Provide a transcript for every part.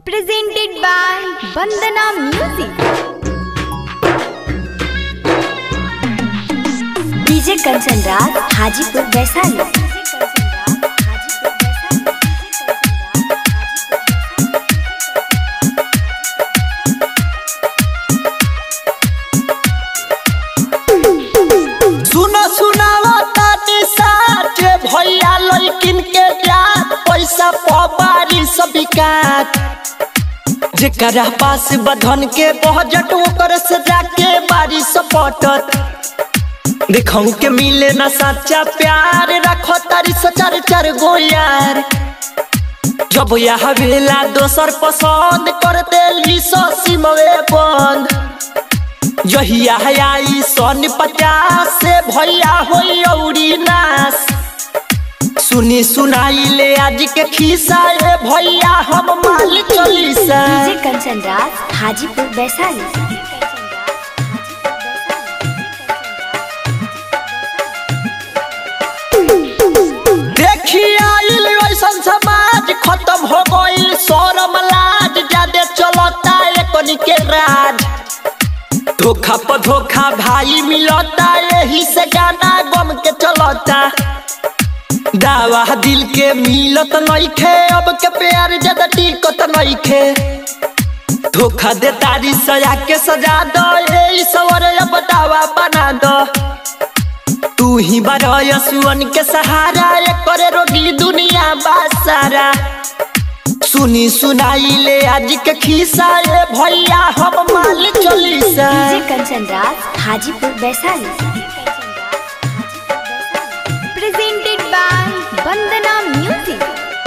presented by Bandana Music. DJ Kanchan Raj Hajipur Vaishali सुनो सुनावा तानी साचे भैया लइकिन के जात पैसा पबारी सब बिकात जेकरा पास बधन के बजट ओकर से जाके बारी सपटत देखऊ के मिले ना सच्चा प्यार रखो तारी सचार चार गो यार जब यह वेला दोसर पसंद कर देली सो सिमवे बंद जहिया आई सन पचास से भैया होई औरी नास सुनी सुनाई ले आज के खिस्सा ए भैया हम माल चलीसा डीजे कंचन राज हाजीपुर वैशाली देखी आइल ऐसन समाज खत्म हो गइल शरम लाज जादे चलता एकनी के राज धोखा पर धोखा भाई मिलता यही से गाना गम के चलता दावा दिल के मिलत नइखे अब के प्यार ज्यादा टिकत नइखे धोखा दे तारी सजा के सजा दो ए सवर अब दावा बना दो तू ही बरय सुअन के सहारा ये करे रोगी दुनिया बासारा सुनी सुनाई ले आज के खिस्सा ए भैया हम माल चलीसा DJ Kanchan Raj Hajipur Vaishali Presented by Bandana Music.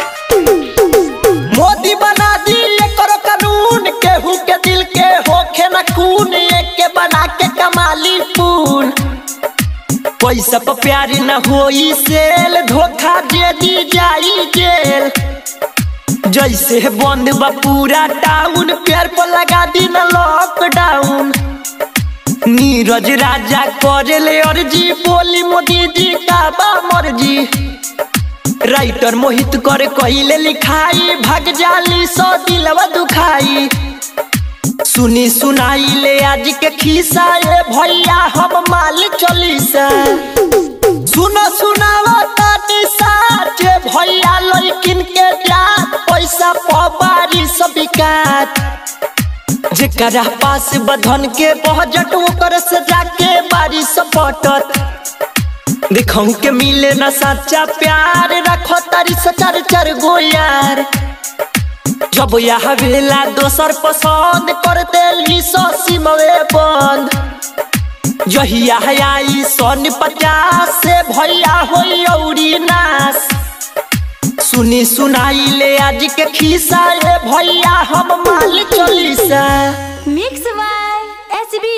Modi बना दी करो कानून केहू के दिल के होखे न खून एक के बना के कमाली पून पैसा पर प्यार न होई सेल धोखा दे दी जाई जेल जैसे बंद बा पूरा टाउन प्यार पर लगा दी न लॉकडाउन नीरज राजा करे ले अर्जी बोली मोदी जी का बा मर्जी राइटर मोहित कर कहिले लिखाई भाग जाली सो दिलवा दुखाई सुनी सुनाई ले आज के खिस्सा ए भैया हम माल चलीसा सुनो सुनावा तानी साचे भैया लइकिन के जात पैसा पबारी सब बिकात जेकरा पास बधन के बजट ओकर से जाके बारी सपटत देखऊ के मिले ना सच्चा प्यार रखो तारी सचार चार गो यार जब यह वेला दोसर पसंद कर देली सो सिमवे बंद जहिया आई सन पचास से भैया होई औरी नास सुनी सुनाई ले आज के खिस्सा ए भैया हम माल चलीसा Mix by SB